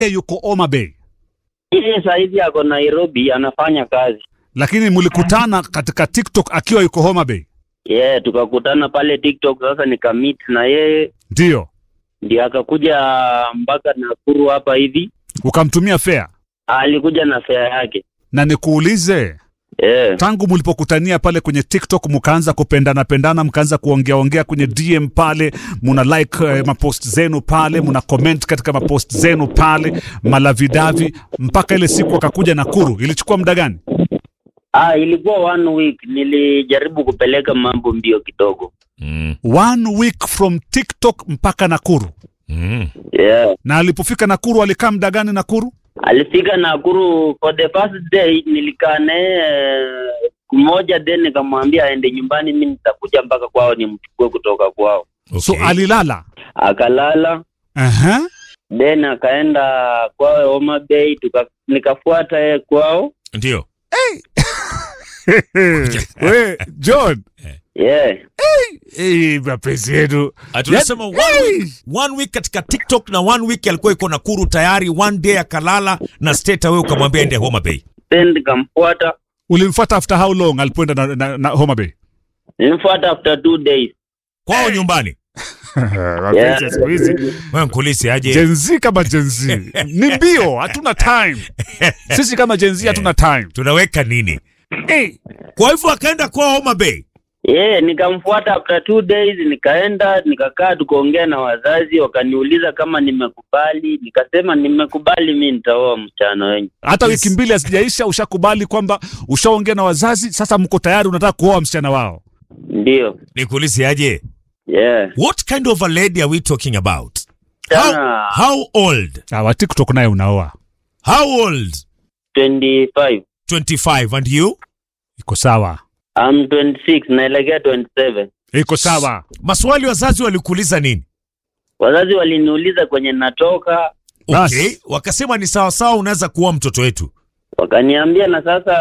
yuko Homa Bay, Yeye saizi ako Nairobi anafanya kazi. lakini mlikutana katika TikTok akiwa yuko Homa Bay, Yeah, tukakutana pale TikTok sasa nikamit na yeye ndiyo ndio akakuja mpaka Nakuru hapa hivi. ukamtumia fare. Alikuja na fare yake. Na nikuulize, Yeah. tangu mlipokutania pale kwenye TikTok mkaanza kupendana pendana, mkaanza kuongea ongea kwenye DM pale, muna like eh, mapost zenu pale, muna comment katika mapost zenu pale, malavidavi, mpaka ile siku akakuja Nakuru, ilichukua muda gani? Ah, ilikuwa one week. Nilijaribu kupeleka mambo mbio kidogo. Mm. One week from TikTok mpaka Nakuru. Mm. Yeah. Na alipofika Nakuru alikaa muda gani Nakuru? Alifika Nakuru for the first day, nilikaa naye siku moja, then nikamwambia aende nyumbani, mi nitakuja mpaka kwao nimchukue kutoka kwao. Okay. So alilala. Akalala Aha. then akaenda kwao Homa Bay, tuka nikafuata yeye kwao. Ndio. We, John. Yeah. Eh, mapenzi yetu. Ah, tunasema one week, one week katika TikTok na one week alikuwa iko Nakuru tayari, one day akalala na state wewe ukamwambia ende Homa Bay. Then nikamfuata, Ulimfuata after how long alipoenda na, na, na Homa Bay? nilimfuata after two days. Kwao nyumbani. Mapenzi ya siku hizi. Wewe mkulisi aje. Gen Z kama Gen Z. Ni mbio, hatuna time. Sisi kama Gen Z hatuna time. Tunaweka nini? Eh, Kwa hivyo akaenda kwao Homa Bay. Yeah, nikamfuata after two days, nikaenda nikakaa, tukaongea na wazazi, wakaniuliza kama nimekubali. Nikasema nimekubali, mi nitaoa msichana wenyu. hata Yes. wiki mbili hazijaisha ushakubali kwamba ushaongea na wazazi, sasa mko tayari unataka kuoa msichana wao. Ndio. Nikuulize aje. Yeah. What kind of a lady are we talking about? How, Sana how old? Ah, wa TikTok naye unaoa. How old? 25. 25 and you? Iko sawa. I'm 26, naelekea 27. Iko sawa. Maswali wazazi walikuuliza nini? Wazazi waliniuliza kwenye natoka, Bas. Okay, wakasema ni sawa sawa unaweza kuwa mtoto wetu. wakaniambia na sasa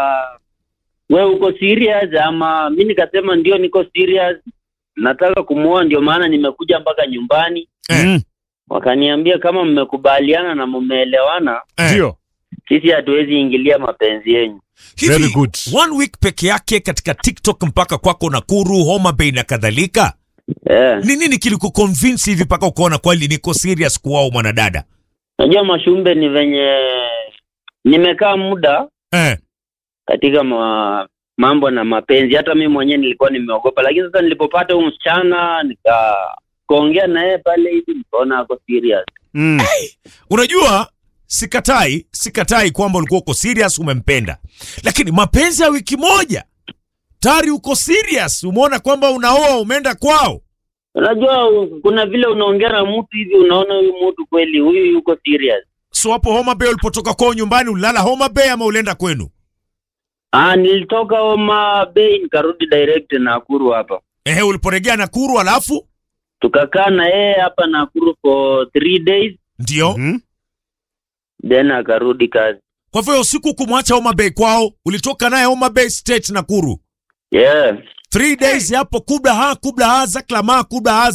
we uko serious ama? Mi nikasema ndio, niko serious, nataka kumuoa, ndio maana nimekuja mpaka nyumbani. Eh. Mm, Wakaniambia kama mmekubaliana na mmeelewana, Eh. Ndio. sisi hatuwezi ingilia mapenzi yenyu. Hivi, Very good. One week peke yake katika TikTok mpaka kwako Nakuru, Homa Bay na kadhalika. Yeah. Ni nini kilikuconvince hivi mpaka ukaona kweli niko serious kuwao mwanadada? Najua Mashumbe ni venye nimekaa muda Eh. katika ma, mambo na mapenzi. Hata mimi mwenyewe nilikuwa nimeogopa, lakini sasa nilipopata huyu msichana nika kaongea na yeye pale hivi, nikaona ako serious. Mm. Unajua sikatai, sikatai kwamba ulikuwa uko serious umempenda. Lakini mapenzi ya wiki moja tayari uko serious, umeona kwamba unaoa umeenda kwao. Unajua u- kuna vile unaongea na mtu hivi, unaona huyu mtu kweli huyu yuko serious. So hapo Homa Bay ulipotoka kwao nyumbani ulilala Homa Bay ama ulienda kwenu? Ah, nilitoka Homa Bay nikarudi direct Nakuru hapa, Ehe, uliporegea Nakuru alafu tukakaa na yeye hapa Nakuru for three days, ndio. Mm. then akarudi kazi. Kwa hivyo usiku kumwacha Homa Bay kwao, ulitoka naye Homa Bay State Nakuru. Yeah. Three days hapo kubla ha kubla ha zaklama kubla ha